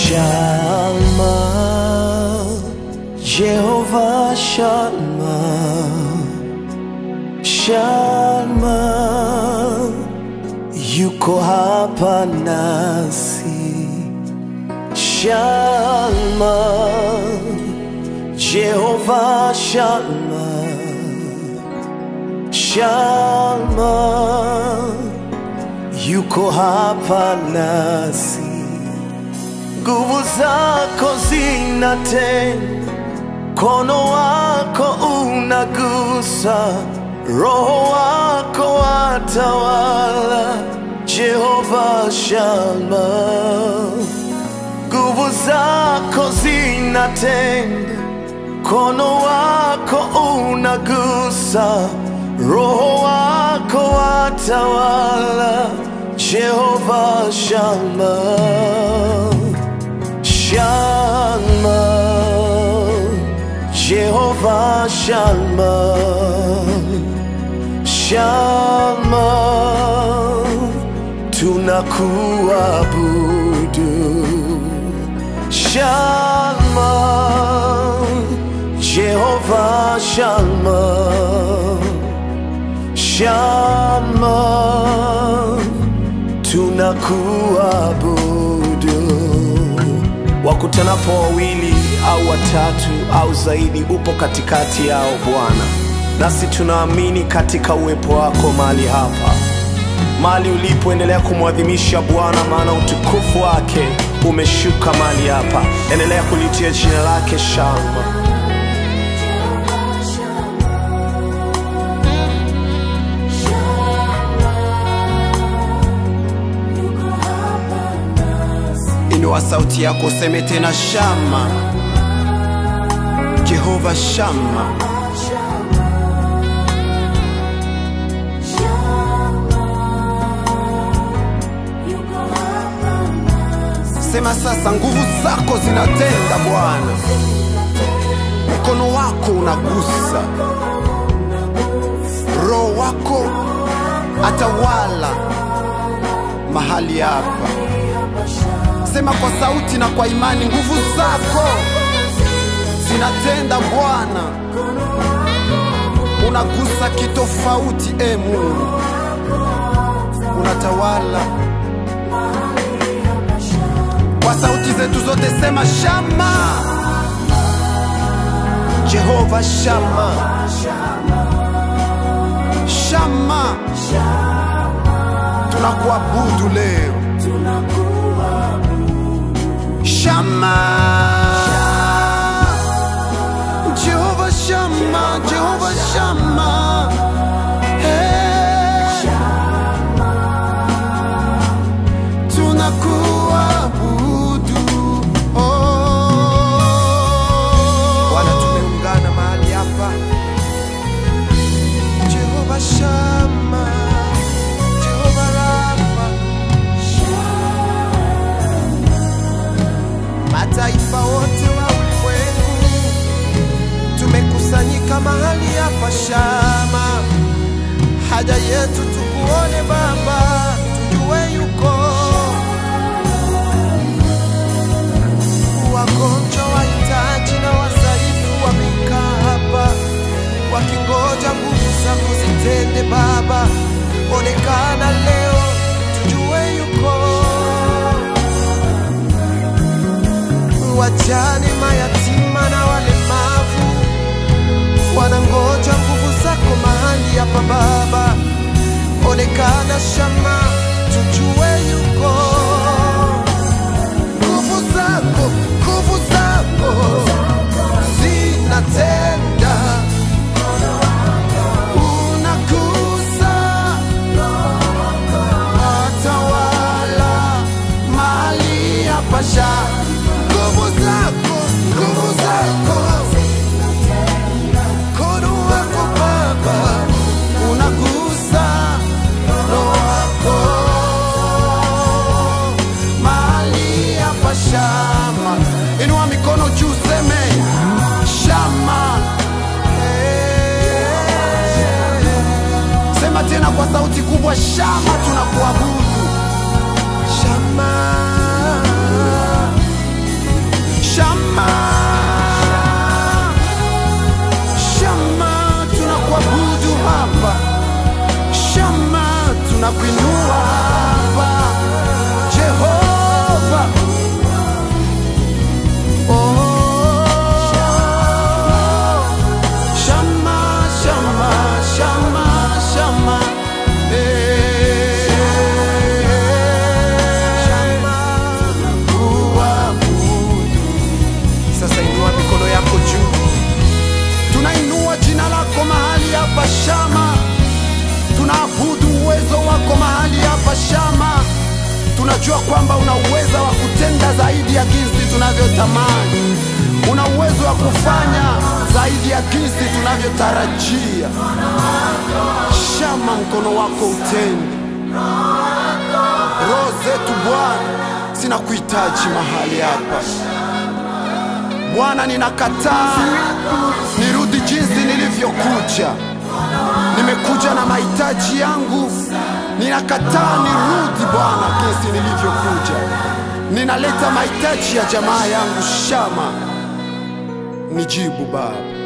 Shalma, Jehovah Shalma, Shalma, yuko hapa nasi. Shalma, Jehovah Shalma, Shalma, yuko hapa nasi. Nguvu zako zinatenda, mkono wako unagusa, roho wako watawala. Jehova Shalma, nguvu zako zinatenda, mkono wako unagusa, roho wako watawala. Jehova Shalma, Shalma, Jehova Shalma, Shalma, tunakuabudu. Shalma, Jehova Shalma, Shalma, tunakuabudu. Wakutanapo wawili au watatu au zaidi, upo katikati yao Bwana, nasi tunaamini katika uwepo wako mahali hapa, mahali ulipoendelea kumwadhimisha Bwana, maana utukufu wake umeshuka mahali hapa. Endelea kulitia jina lake shangwe. Inua sauti yako useme tena, Shama, Jehova Shama. Sema sasa, nguvu zako zinatenda Bwana, mkono wako unagusa, roho wako atawala mahali hapa. Sema kwa sauti na kwa imani, nguvu zako zinatenda Bwana, unagusa kitofauti. E Mungu, unatawala kwa sauti zetu zote, sema Shama, Jehova Shama, Shama, tunakuabudu leo Shama, Jehova Shama, Jehova Shama, hey. tunakuabudu oh. Bwana, tumeungana mahali hapa, Jehova Shama, Jehova Rafa, mataifa wote wa ulimwengu tumekusanyika mahali hapa Shama, haja yetu tukuone Baba, tujue yuko wagonjwa, wahitaji na wadhaifu wamekaa hapa wakingoja nguvu zako zitende Baba, onekana leo, tujue yuko wajane, mayatima na walemavu wanangoja nguvu zako mahali hapa Baba, onekana Shama, tujue yuko nguvu zako, nguvu zako zinatenda, unagusa watawala mahali hapa Shama, nguvu zako, nguvu zako mkono wako Baba unagusa roho wako mahali hapa Shama. Inua mikono juu, seme Shama. Hey. Sema tena kwa sauti kubwa, Shama, tunakuabudu Shama. tunakuinua hapa Jehova. Oh, Shama, Shama, Shama, Shama. Eh, kuabudu. Sasa inua mikono yako juu, tunainua jina lako mahali hapa Shama, tunaabudu uwezo wako mahali hapa Shama. Tunajua kwamba una uwezo wa kutenda zaidi ya jinsi tunavyotamani, una uwezo wa kufanya zaidi ya jinsi tunavyotarajia. Shama, mkono wako utende roho zetu Bwana, sinakuhitaji mahali hapa Bwana, ninakataa nirudi jinsi nilivyokuja. Nimekuja na mahitaji yangu, ninakataa nirudi Bwana jinsi nilivyokuja. Ninaleta mahitaji ya jamaa yangu Shama, nijibu Baba.